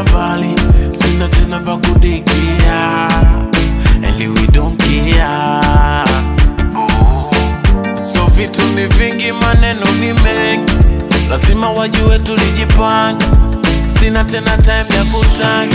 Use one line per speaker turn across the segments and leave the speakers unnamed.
tena mbali sina tena pa kudikia and we don't care oh. so vitu ni vingi maneno ni mengi lazima wajue tulijipanga sina tena time ya kutanga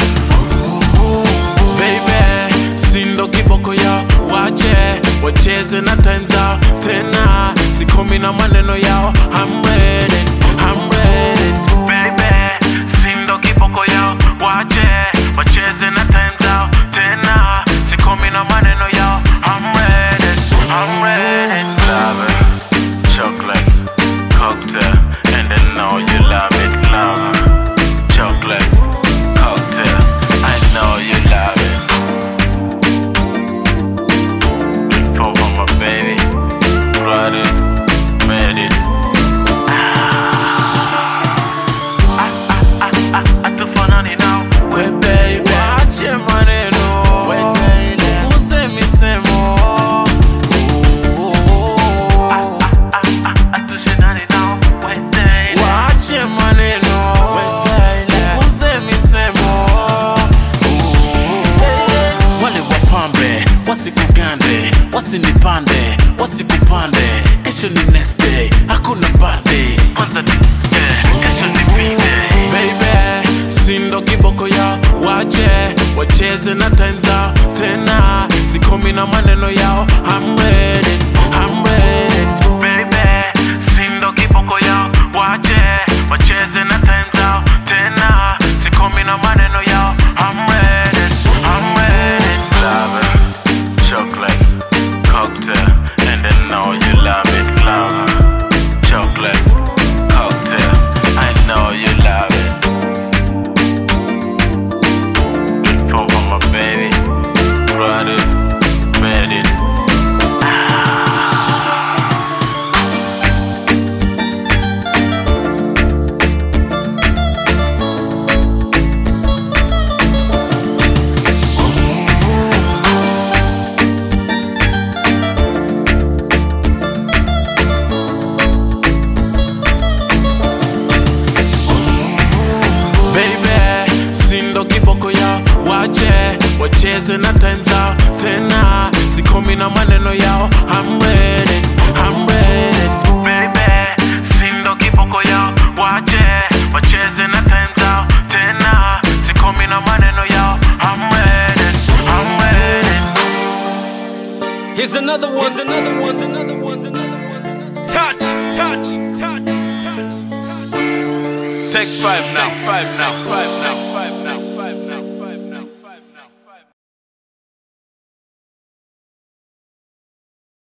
baby sindo kiboko yao wache wacheze na time zao tena sikomi na maneno yao I'm ready, I'm ready. Baby, sindo kiboko yao wache wacheze na time zao tena sikomi na maneno yao I'm ready, I'm ready. Love it, chocolate, cocktail, and I know you love it, love it. Chocolate, cocktail, I know you love it. Before my baby, brought it, made it. Atufanani now, we baby, wache maneno, use misemo. Atushindani now, we wache maneno, use misemo. Wale wapambe wasikugande, wasinipande, wasikupande. Kesho ni next day, hakuna birthday. Kwanza ni yeah, kesho ni big day. Baby, sindo kiboko ya wache wacheze na time zao tena, sikomi na maneno yao. I'm ready, I'm ready. Baby, sindo kiboko ya wache wacheze na time zao tena, sikomi na maneno yao. I'm ready, I'm ready. Love it, chocolate, cocktail, and I know you love it, love it. Chocolate, cocktail, I know you love it. Before my baby, brought it, made it. baby sindo kiboko yao wache wacheze na time zao tena sikomi na maneno yao I'm ready, I'm ready. Baby, sindo kiboko yao wache wacheze na time zao tena sikomi na maneno yao I'm ready, I'm ready.
Here's another one. Here's another one. Here's another one. Here's another one. Touch, touch, touch, touch, touch.
Take five now, five now, five now.